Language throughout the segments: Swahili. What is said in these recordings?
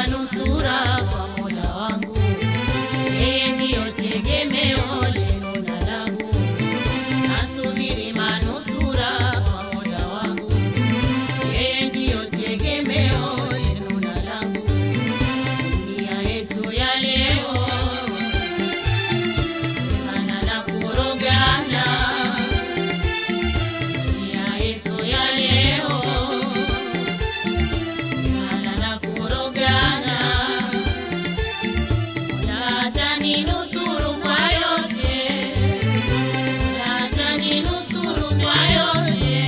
manusura kwa Mola wangu, yeye ndiyo tegemeo lenu na langu. Nasubiri manusura kwa Mola wangu, yeye ndiyo tegemeo lenu na langu. Dunia yetu ya leo semana na kurogana, dunia yetu ya leo semana na kurogana. Mola ataninusuru kwa yote, Mola ataninusuru kwa yote.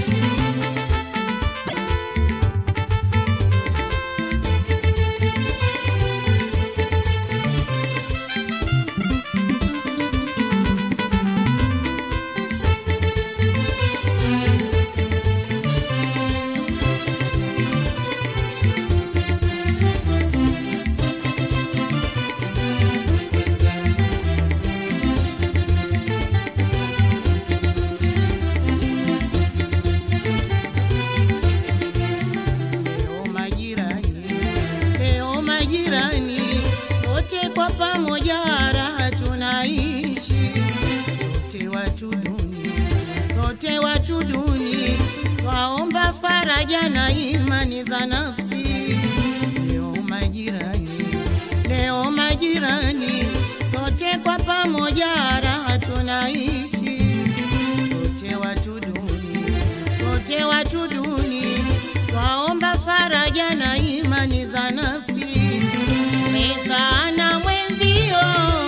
Leo majirani, leo majirani, sote kwa pamoja raha tunaishi, sote watu duni, sote watu duni, twaomba faraja na imani za nafsi. Leo majirani, leo majirani, sote kwa pamoja raha tunaishi, sote watu duni, sote watu duni, twaomba faraja na imani za nafsi. Mekaa na mwenzio,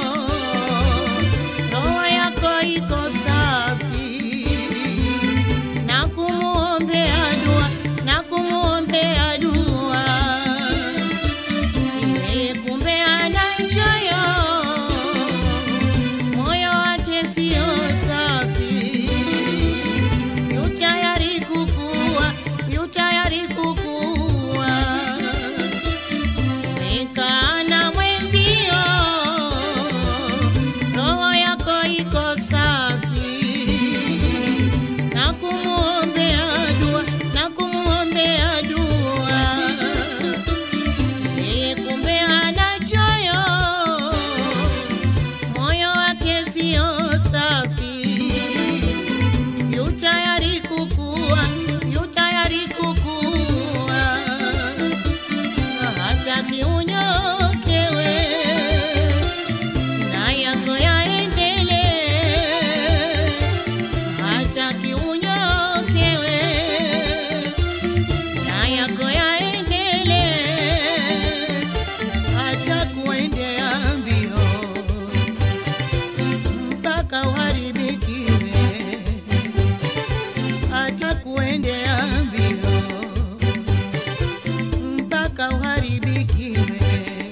roho yako iko safi, na kumuombea dua, na kumuombea dua yeye kumbe ana choyo, moyo wake sio safi, yu tayari kukua, yu tayari kukua. Umekaa na mwenzio, roho yako iko safi, na kumuombea dua, na kumuombea dua yeye kumbe hana choyo, moyo wake sio safi, yu tayari kukua, yu tayari kukua, hataki unyokewe na yako yaendelee, hataki unyokewe na yako yaendelee, hata kuendea mbio mpaka uharibikiwe, hata kuendea mbio mpaka uharibikiwe.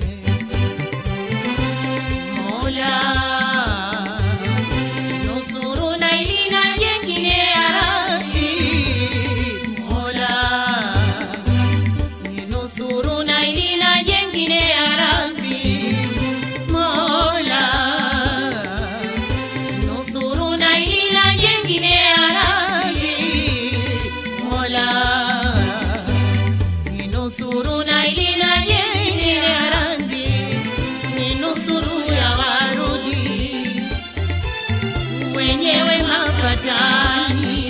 Mola nusuru na hili na jengine ya Rabbi, Mola ninusuru na hili na jengine ya Rabbi, Mola nusuru na hili na jengine ya Rabbi, Mola ninusuru na hili na jengine ya Rabbi, ninusuru ya warudi wenyewe mapatani,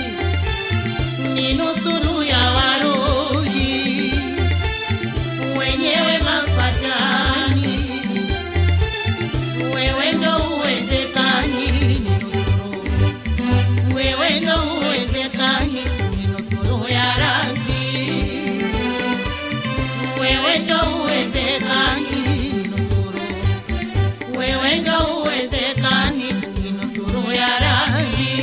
ni nusuru ya waruji wenyewe mapatani, wewe ndo uwezekani, ni nusuru wewe ndo uwezekani, ni nusuru ya Rabbi, wewe ndo uwezekani, ni nusuru wewe ndo uwezekani, ni nusuru ya Rabbi.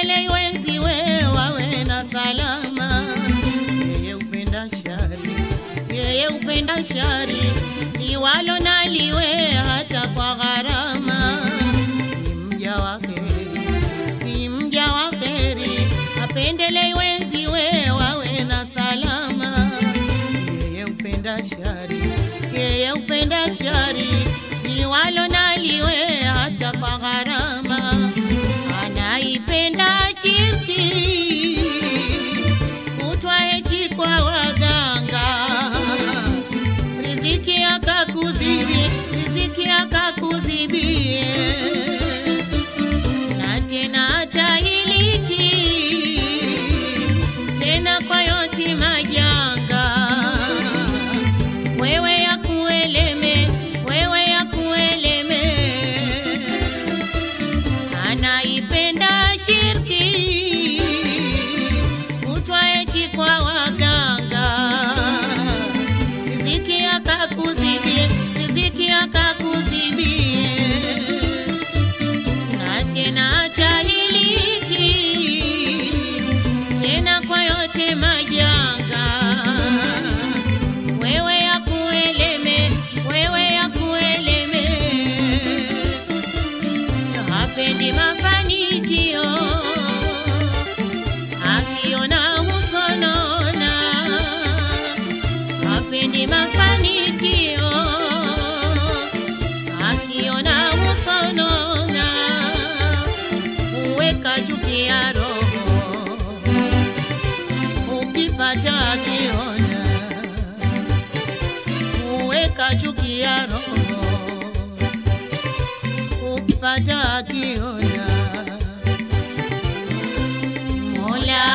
apendele wenziwe wawe na salama. Yeye upenda shari, yeye upenda shari, liwalo na liwe hata kwa gharama. Si mja wa heri, si mja wa heri, apendele wenziwe wawe na salama. Yeye upenda shari, yeye upenda shari, liwalo na liwe hata kwa gharama. Anaipenda shirki, kutwa hechi kwa waganga, riziki akakuzibie, riziki akakuzibie, na tena atahiliki tena kwa yote majanga wewe ya kueleme, wewe ya kueleme, anaipenda shirki, kutwa echi kwa waganga, riziki akakuzibie, riziki akakuzibie, na tena atahiliki tena kwa yote majanga wewe ya kueleme, wewe ya kueleme, hapendi mafanikio, akiona husonona, hapendi mafanikio, akiona husonona, huweka chuki ya roho ukipata akiona uweka chuki ya roho ukipata akiona Mola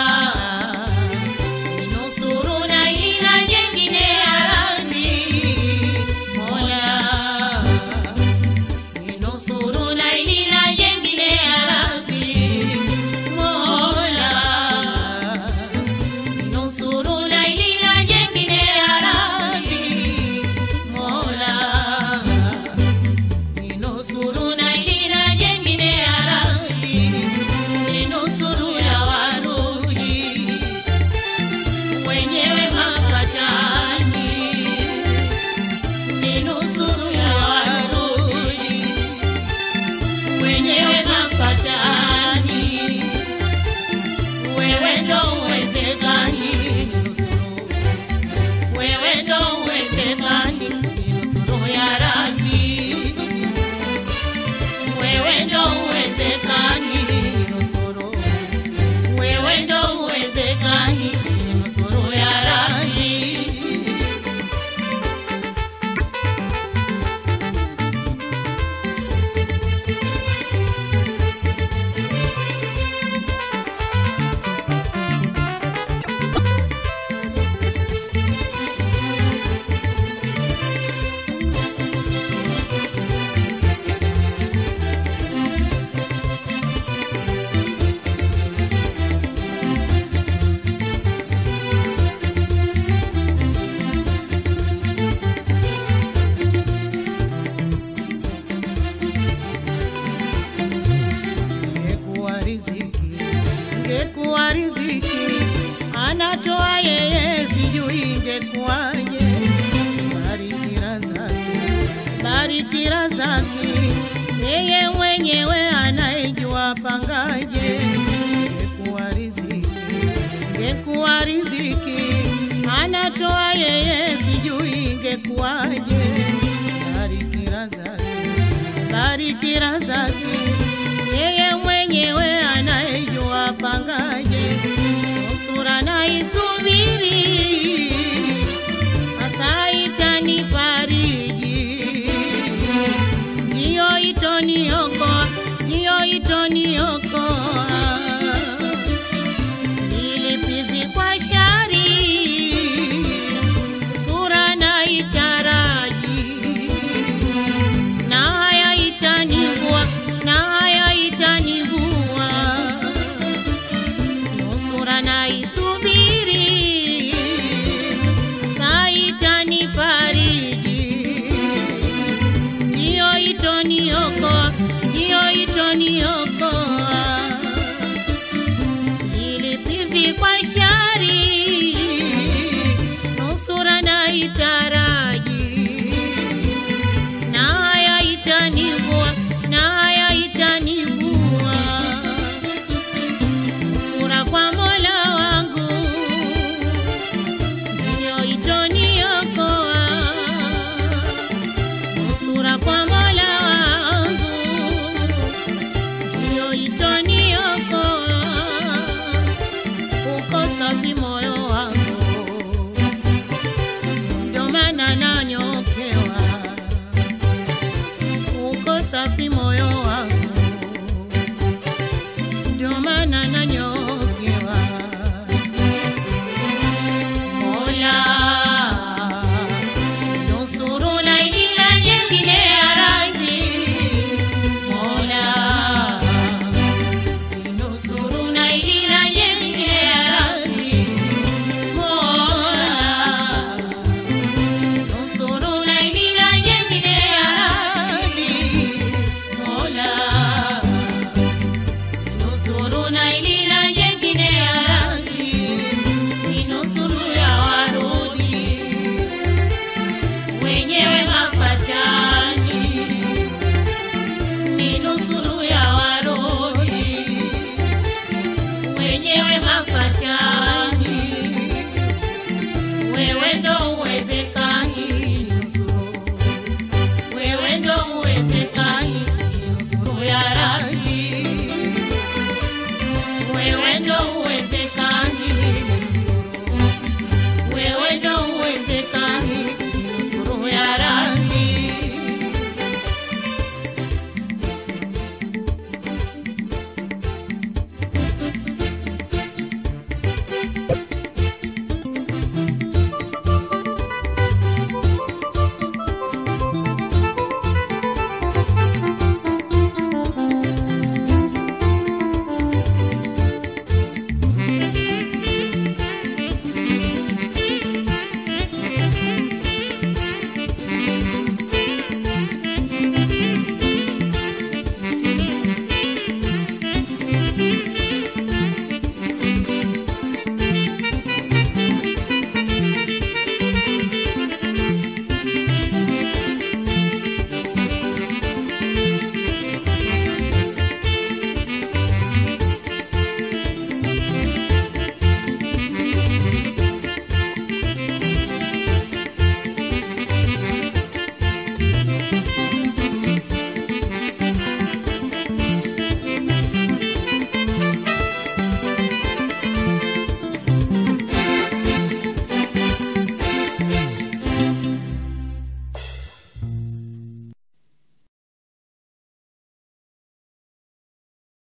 ninusuru na ila jengine ya Rabbi Mola ninusuru na ila jengine ya Rabbi Mola nusuru na ilila jengine ya Rabbi Mola ninusuru na ilila jengine ya Rabbi ninusuru ya warudi wenyewe mapatani ninusuru ya warudi wenyewe mapatani wewe ndo uwezekani nusuru, wewe ndo uwezekani nusuru ya Rabbi, wewe ndo uwezekani nusuru, wewe ndo uwezekani nusuru ya Rabbi. Ngekuwa riziki, ngekuwa riziki, anatoa yeye, sijui ingekuwaje. Bariki razaki, bariki razaki, yeye mwenyewe anayejua pangaje. Ngekuwa riziki, ngekuwa riziki, anatoa yeye, sijui ingekuwaje. Bariki razaki bariki razaki, yeye mwenyewe anayejua pangaje. Nusura na isubiri, hasa itanifariji, ndiyo itoniokoa, ndiyo itoniokoa. Silipizi kwa shari, sura na itaraji na haya itanivua, na ndio maana nanyoa